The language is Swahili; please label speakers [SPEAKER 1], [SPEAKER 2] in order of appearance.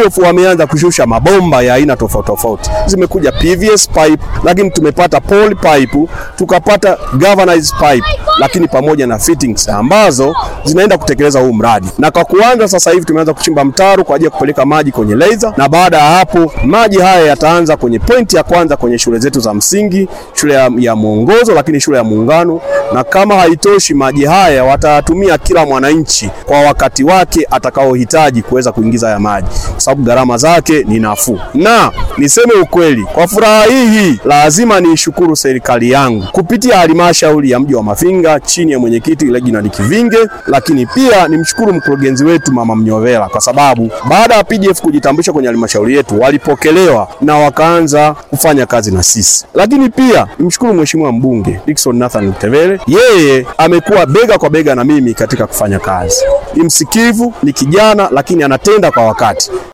[SPEAKER 1] PDF wameanza kushusha mabomba ya aina tofauti tofauti, zimekuja PVS pipe, lakini tumepata poly pipe, tukapata galvanized pipe, lakini pamoja na fittings ambazo zinaenda kutekeleza huu mradi. Na kwa kuanza sasa hivi tumeanza kuchimba mtaro kwa ajili ya kupeleka maji kwenye laser, na baada ya hapo maji haya yataanza kwenye pointi ya kwanza kwenye shule zetu za msingi, shule ya, ya Mwongozo, lakini shule ya Muungano, na kama haitoshi maji haya watayatumia kila mwananchi kwa wakati wake atakaohitaji kuweza kuingiza haya maji, kwa sababu gharama zake ni nafuu. Na niseme ukweli, kwa furaha hii hii lazima niishukuru serikali yangu kupitia halmashauri ya mji wa Mafinga chini ya mwenyekiti Reginald Kivinge, lakini pia nimshukuru mkurugenzi wetu Mama Mnyovela kwa sababu baada ya PDF kujitambulisha kwenye halmashauri yetu walipokelewa na wakaanza kufanya kazi na sisi. Lakini pia nimshukuru mheshimiwa mbunge Dickson Nathan Mtevele, yeye amekuwa bega kwa bega na mimi katika kufanya kazi. Ni msikivu, ni kijana, lakini anatenda kwa wakati.